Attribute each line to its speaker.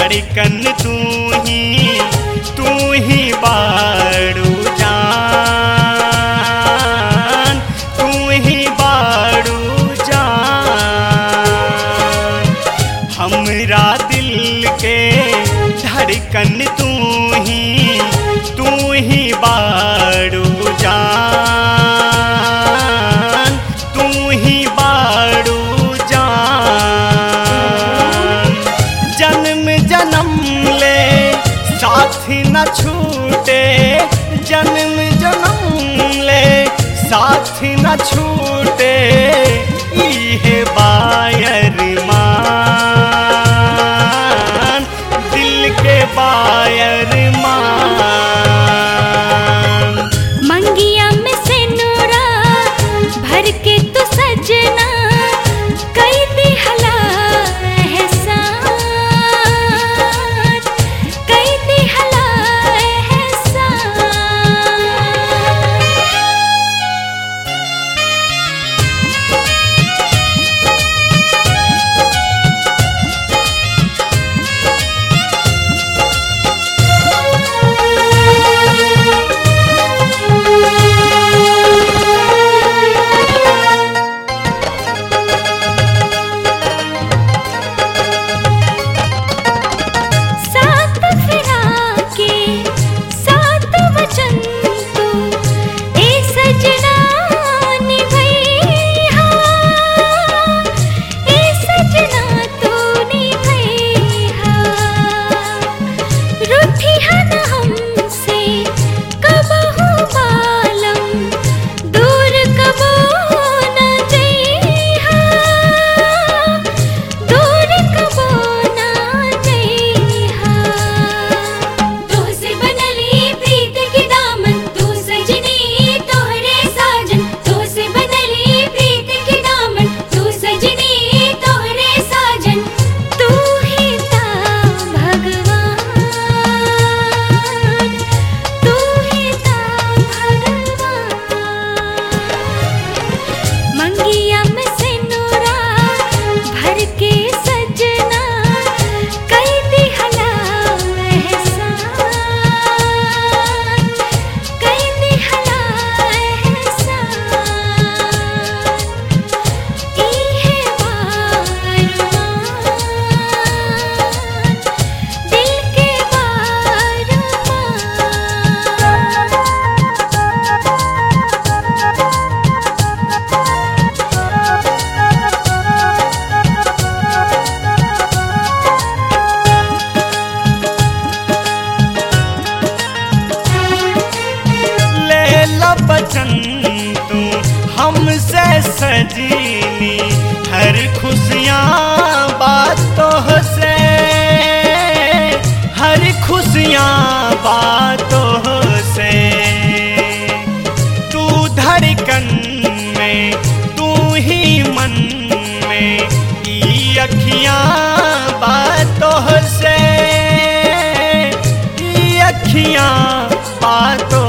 Speaker 1: धड़कन तू ही तू ही बाड़ू जान तू ही बाड़ू जान हमरा दिल के धड़कन तू ही तू ही बाड़ू जान तू ही बाड़ू जान जन्म जन्म ले साथ न छूटे जन्म जन्म ले साथ न छूटे इहे बायर मान दिल के बायर मान
Speaker 2: मंगिया में से नूरा भर के तू सजना कई दिहला एहसान कई दिहला एहसान सात फिरा के सात वचन तू ए सजना निभैया ए सजना तू निभैया रूठी हन हमसे कबहू बालम दूर कबो न जइहा दूर कबो ना जइहा तोहसे बनली प्रीत के दामन तू सजनी तोहरे साजन तोहसे बनली प्रीत के दामन तू सजनी तोहरे साजन तू ही ता भगवान तू ही ता भगवान मंगिया में से नूरा भर के सजना कई दिहला एहसान कई दिहला एहसान इहे बारमान दिल के
Speaker 1: ले ला बचन तू हमसे सजीनी हर खुशियाँ बातों से हर खुशियाँ बातों से तू धड़कन में तू ही मन में ई अखियाँ बातों से ई अखियाँ बातों